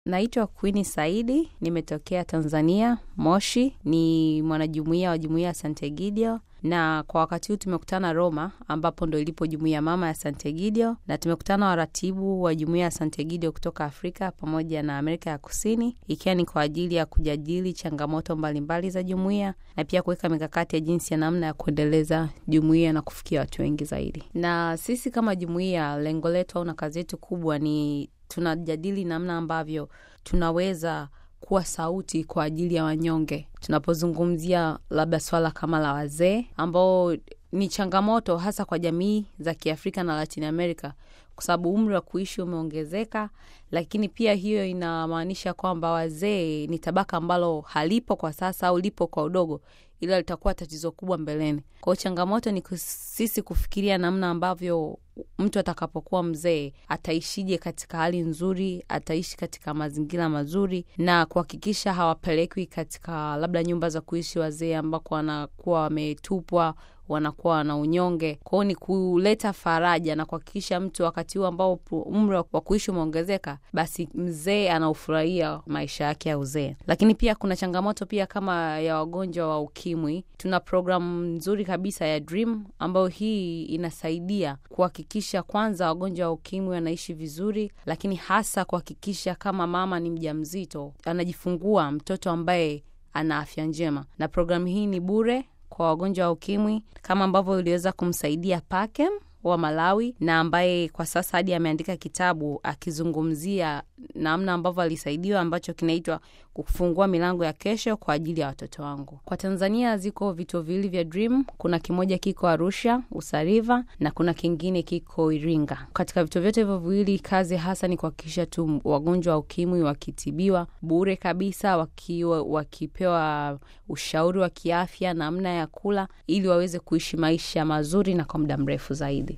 Naitwa Queen Saidi, nimetokea Tanzania, Moshi. Ni mwanajumuiya wa jumuiya ya Sant'Egidio, na kwa wakati huu tumekutana Roma, ambapo ndo ilipo jumuiya mama ya Sant'Egidio, na tumekutana waratibu wa jumuiya ya Sant'Egidio kutoka Afrika pamoja na Amerika ya Kusini, ikiwa ni kwa ajili ya kujadili changamoto mbalimbali mbali za jumuiya na pia kuweka mikakati ya jinsi ya namna ya kuendeleza jumuiya na kufikia watu wengi zaidi. Na sisi kama jumuiya, lengo letu au na kazi yetu kubwa ni tunajadili namna ambavyo tunaweza kuwa sauti kwa ajili ya wanyonge, tunapozungumzia labda swala kama la wazee ambao ni changamoto hasa kwa jamii za Kiafrika na Latin America, kwa sababu umri wa kuishi umeongezeka, lakini pia hiyo inamaanisha kwamba wazee ni tabaka ambalo halipo kwa sasa au lipo kwa udogo, ila litakuwa tatizo kubwa mbeleni. Kwa hiyo changamoto ni sisi kufikiria namna ambavyo mtu atakapokuwa mzee ataishije katika hali nzuri, ataishi katika mazingira mazuri, na kuhakikisha hawapelekwi katika labda nyumba za kuishi wazee ambako wanakuwa wametupwa wanakuwa na unyonge. Kwa hiyo ni kuleta faraja na kuhakikisha mtu wakati huu ambao umri wa kuishi umeongezeka, basi mzee anaufurahia maisha yake ya uzee. Lakini pia kuna changamoto pia kama ya wagonjwa wa ukimwi. Tuna programu nzuri kabisa ya Dream ambayo hii inasaidia kuhakikisha kwanza wagonjwa wa ukimwi wanaishi vizuri, lakini hasa kuhakikisha kama mama ni mjamzito anajifungua mtoto ambaye ana afya njema, na programu hii ni bure kwa wagonjwa wa ukimwi kama ambavyo iliweza kumsaidia Pakem wa Malawi na ambaye kwa sasa hadi ameandika kitabu akizungumzia namna ambavyo alisaidiwa ambacho kinaitwa kufungua milango ya kesho kwa ajili ya watoto wangu. Kwa Tanzania ziko vituo viwili vya Dream, kuna kimoja kiko Arusha Usariva na kuna kingine kiko Iringa. Katika vituo vyote hivyo viwili, kazi hasa ni kuhakikisha tu wagonjwa wa ukimwi wakitibiwa bure kabisa, wakiwa wakipewa ushauri wa kiafya, namna ya kula, ili waweze kuishi maisha mazuri na kwa muda mrefu zaidi.